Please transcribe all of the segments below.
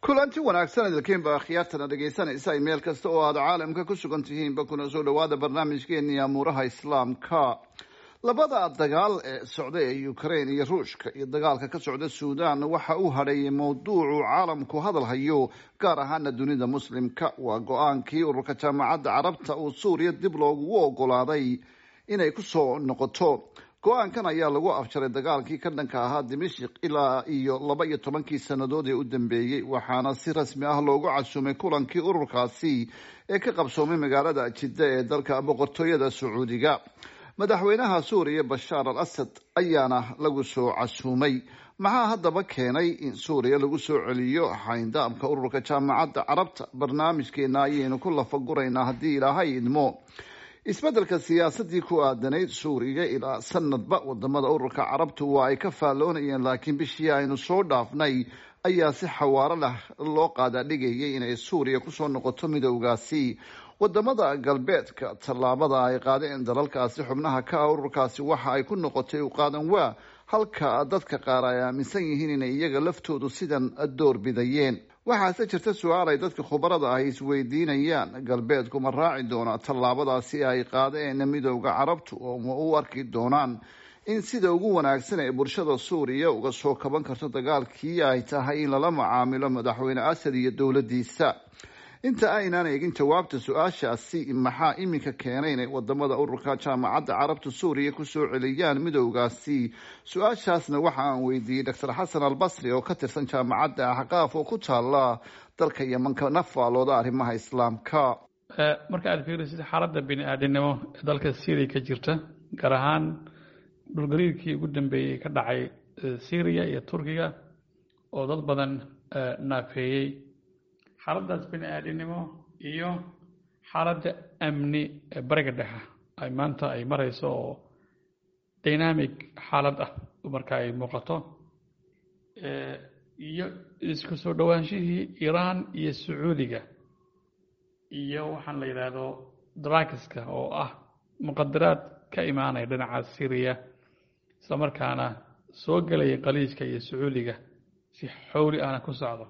kulanti wanaagsan idilkiinba akhyaartana dhegaysanaysa ay meel kasta oo aad caalamka ku sugan tihiinba kuna soo dhawaada barnaamijkeeni amuuraha islaamka labada dagaal ee socda ee ukraine iyo ruushka iyo dagaalka ka socda suudan waxa uu hadheeyay mowduucu caalamku hadal hayo gaar ahaana dunida muslimka waa go-aankii ururka jaamacadda carabta uu suuriya dib loogu ogolaaday inay kusoo noqoto go-aankan ayaa lagu afjaray dagaalkii ka dhanka ahaa dimashik ilaa iyo laba iyo tobankii sannadood ee u dambeeyey waxaana si rasmi ah loogu casuumay kulankii ururkaasi ee ka qabsoomay magaalada jidda ee dalka boqortooyada sacuudiga madaxweynaha suuriya bashaar al asad ayaana lagu soo casuumay maxaa haddaba keenay in suuriya lagu soo celiyo xayndaamka ururka jaamacadda carabta barnaamijkeena ayaynu ku lafaguraynaa haddii ilaahay idmo isbeddelka siyaasadii ku aadanayd suuriya ilaa sanadba wadamada ururka carabtu waa ay ka faalloonayeen laakiin bishii aynu soo dhaafnay ayaa si xawaaro leh loo qaadaadhigayay inay suuriya kusoo noqoto midowgaasi wadamada galbeedka tallaabada ay qaadeen dalalkaasi xubnaha ka ah ururkaasi waxa ay ku noqotay u qaadan waa halka dadka qaar ay aaminsan yihiin inay iyaga laftoodu sidan door bidayeen waxaase jirta su-aal ay dadka khubarada ah isweydiinayaan galbeedku ma raaci doona tallaabadaasi ay qaadeen midowda carabtu oo ma u arki doonaan in sida ugu wanaagsan ee bulshada suuriya uga soo kaban karto dagaalkii ay tahay in lala macaamilo madaxweyne asad iyo dowladdiisa inta aynaan eegin jawaabta su-aashaasi maxaa iminka keenay inay wadamada ururka jaamacadda carabta suuriya kusoo celiyaan midowgaasi su-aashaasna waxa aan weydiiyey doctor xasan albasri oo ka tirsan jaamacadda axqaaf oo ku taala dalka yemanka nafaalooda arrimaha islaamka marka aad fiirisid xaaladda bini aadinimo ee dalka syria ka jirta gaar ahaan dhulgariirkii ugu dambeeyey ka dhacay syriya iyo turkiga oo dad badan naafeeyey xaaladdaas bini aadinimo iyo xaaladda amni ee bariga dhexe ay maanta ay marayso oo dynamic xaalad ah marka ay muuqato iyo isku soo dhowaanshihii iiraan iyo sacuudiga iyo waxaan la yidhaahdo drakiska oo ah muqadaraad ka imaanaya dhinaca syriya isla markaana soo gelaya qaliijka iyo sacuudiga si xowli ahna ku socdo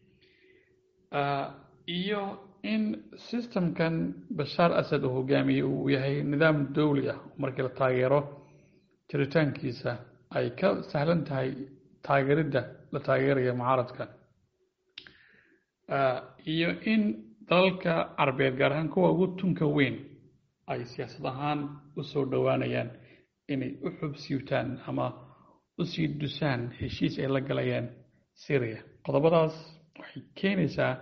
iyo in systemkan bashaar asad uu hogaamiyey uu yahay nidaam dowli ah markii la taageero jiritaankiisa ay ka sahlan tahay taageeridda la taageeraya mucaaradka iyo in dalalka carabeed gaar ahaan kuwa ugu tunka weyn ay siyaasad ahaan u soo dhowaanayaan inay u xubsiibtaan ama u sii dusaan heshiis ay la galayaan syria qodobadaas waxay keenaysaa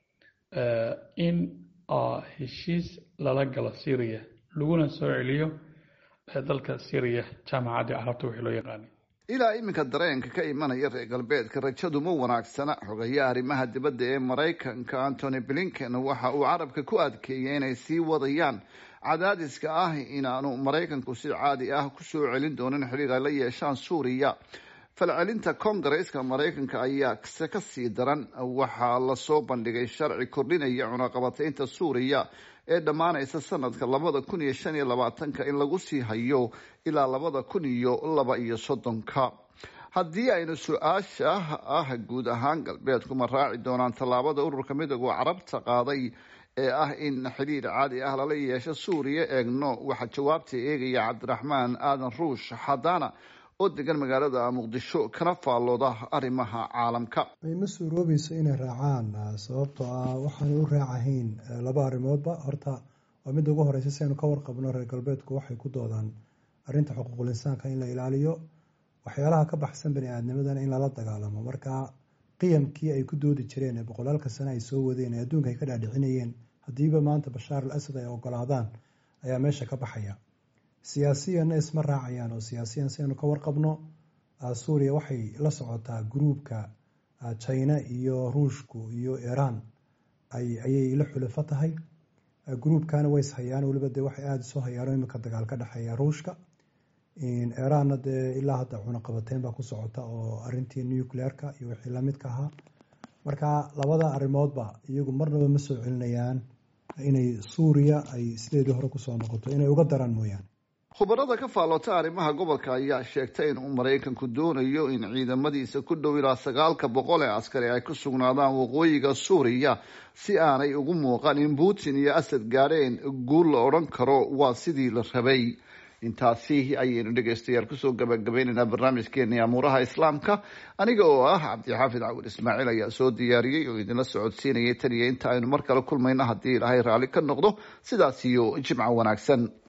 in heshiis lala galo syria laguna soo celiyo dalka syria jaamacaddii carabta wixii loo yaqaanay ilaa iminka dareenka ka imanaya reer galbeedka rajadu ma wanaagsana xogaye arrimaha dibadda ee maraykanka antony blinken waxa uu carabka ku adkeeyay inay sii wadayaan cadaadiska ah inaanu maraykanku si caadi ah kusoo celin doonin xiriir ay la yeeshaan suuriya falcelinta kongareska maraykanka ayaa se ka sii daran waxaa lasoo bandhigay sharci kordhinaya cunaqabataynta suuriya ee dhammaanaysa sanadka labada kun iyo shan iyo labaatanka in lagu sii hayo ilaa labada kun iyo laba iyo soddonka haddii aynu su-aasha ah guud ahaan galbeedku ma raaci doonaan tallaabada ururka midooda carabta qaaday ee ah in xidhiir caadi ah lala yeesho suuriya eegno waxaa jawaabta eegaya cabdiraxmaan aadan ruush xadaana oo degan magaalada muqdisho kana faallooda arrimaha caalamka ma suuroobayso inay raacaan sababtoo ah waxaanay u raacahayn laba arrimoodba horta waa midda ugu horeysa si aynu ka warqabno reer galbeedku waxay ku doodaan arrinta xuquuqul insaanka in la ilaaliyo waxyaalaha ka baxsan bani aadnimadana in lala dagaalamo marka qiyamkii ay ku doodi jireen ee boqolaalka sane ay soo wadeen ee adduunka ay ka dhaadhicinayeen haddiiba maanta bashaar al asad ay ogolaadaan ayaa meesha ka baxaya siyaasiyanna isma raacayaan oo siyaasiyan si aynu ka warqabno suuriya waxay la socotaa gruubka china iyo ruushku iyo iiraan ayay la xulafo tahay gruubkana way ishayaan weliba dee waxay aada isoo hayaan iminka dagaal ka dhexeeya ruushka iiraanna dee ilaa hadda cunaqabateyn baa ku socota oo arintii nucleerka iyo wixii lamidka ahaa marka labada arrimoodba iyagu marnaba ma soo celinayaan inay suuriya ay sideedii hore kusoo noqoto inay uga daraan mooyaane khubarada ka faallota arrimaha gobolka ayaa sheegtay in uu maraykanku doonayo in ciidamadiisa ku dhow ilaa sagaalka boqol ee askari ay ku sugnaadaan waqooyiga suuriya si aanay ugu muuqan in putin iyo asad gaadheen guul la odhan karo waa sidii la rabay intaasi ayaynu dhegeystayaal kusoo gabagabaynaynaa barnaamijkeeni amuuraha islaamka aniga oo ah cabdixaafid cawil ismaaciil ayaa soo diyaariyey oo idinla socodsiinayay tan iyo inta aynu mar kale kulmayno haddii ilaahay raalli ka noqdo sidaas iyo jimco wanaagsan